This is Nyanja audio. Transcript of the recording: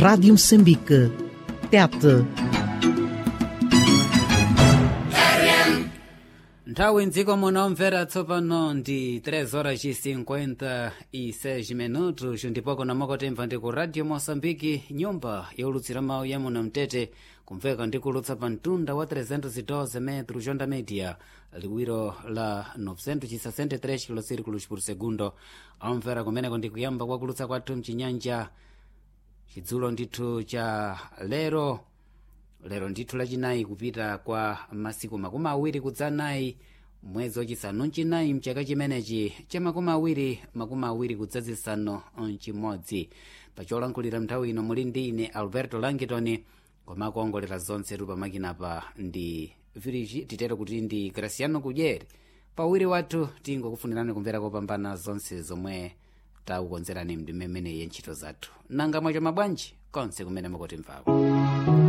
Rádio Moçambique. Tete. nthawi mdziko munomvera tsopano ndi 3 horas 56 minutos ndipo kunamoko timva ndi ku radio moçambike nyumba yolutsira mawu ya muno mtete kumveka ndi kulutsa pa mtunda wa 312 metro jonda media liwiro la 963 kilosirikulos por segundo amvera kumeneko ndi kuyamba kwa kulutsa kwathu mchinyanja chidzulo ndithu cha lero lero ndithu lachinayi kupita kwa masiku makumi awiri kudzanayi mwezi wachisanu mchinayi mchaka chimenechi cha makumi awiri makumi awiri kudzazisanu mchimodzi pacholankhulira nthawi ino muli ndi ine alberto langitoni koma akuongolera zonse tu pamakinapa ndi virigi titero kuti ndi graciano kudyeri pawiri wathu tingokufunirani kumvera kopambana zonse zomwe takukonzerani mndimemene ye ntchito zathu nanga mwacho mabwanji konse kumene mukutimvako